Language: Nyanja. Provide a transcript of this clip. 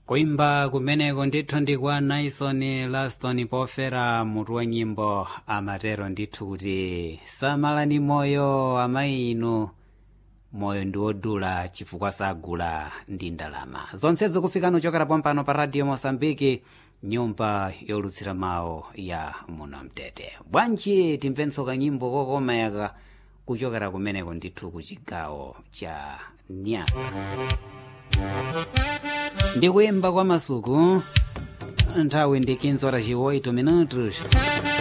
kuimba kumeneko ndithu ndi kwa naison laston pofera mutu wa nyimbo amatero ndithu kuti samalani moyo amayi inu moyo ndi wodula chifukwa sagula ndi ndalama zonsezo kufika nuchokera pompano pa radio mosambiki nyumba yolutsira mawu ya muno mtete bwanji timvenso kanyimbo kokomeka kuchokera kumeneko ndithu ku chigawo cha nyasa ndikuyimba kwa masuku nthawi ndi 15 horas e 8 minutos